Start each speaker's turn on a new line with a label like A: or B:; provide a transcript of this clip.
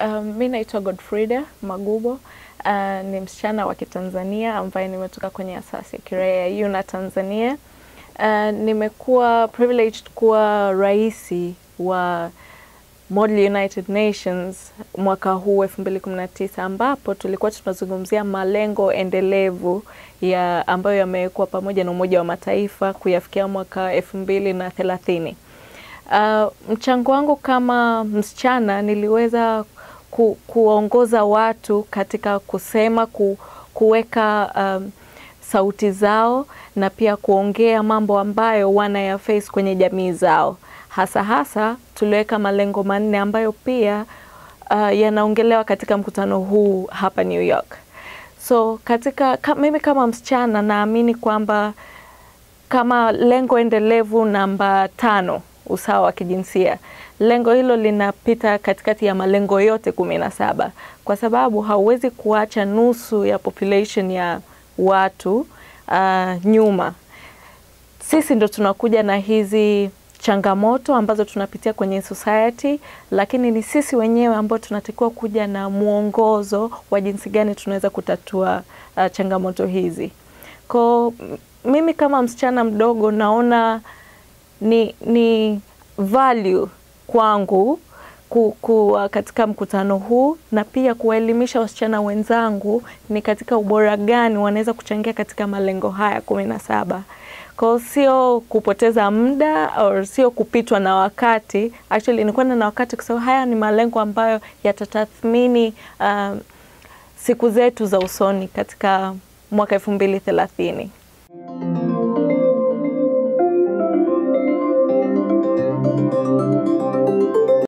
A: Um, mi naitwa Godfrida Magubo. Uh, ni msichana wa Kitanzania ambaye nimetoka kwenye asasi ya kiraia ya UNA Tanzania. Uh, nimekuwa privileged kuwa raisi wa Model United Nations mwaka huu 2019 ambapo tulikuwa tunazungumzia malengo endelevu ya ambayo yamewekwa pamoja na Umoja wa Mataifa kuyafikia mwaka elfu mbili na thelathini. Uh, mchango wangu kama msichana niliweza ku, kuongoza watu katika kusema ku, kuweka um, sauti zao na pia kuongea mambo ambayo wanaya face kwenye jamii zao. Hasa hasa tuliweka malengo manne ambayo pia uh, yanaongelewa katika mkutano huu hapa New York. So katika ka, mimi kama msichana naamini kwamba kama lengo endelevu namba tano usawa wa kijinsia, lengo hilo linapita katikati ya malengo yote kumi na saba kwa sababu hauwezi kuacha nusu ya population ya watu uh, nyuma. Sisi ndo tunakuja na hizi changamoto ambazo tunapitia kwenye society, lakini ni sisi wenyewe ambao tunatakiwa kuja na mwongozo wa jinsi gani tunaweza kutatua uh, changamoto hizi. Kwa mimi kama msichana mdogo naona ni, ni value kwangu ku, ku, katika mkutano huu na pia kuwaelimisha wasichana wenzangu ni katika ubora gani wanaweza kuchangia katika malengo haya kumi na saba. Kwa sio kupoteza muda au sio kupitwa na wakati. Actually ni kwenda na wakati kwa sababu haya ni malengo ambayo yatatathmini uh, siku zetu za usoni katika mwaka elfu mbili thelathini.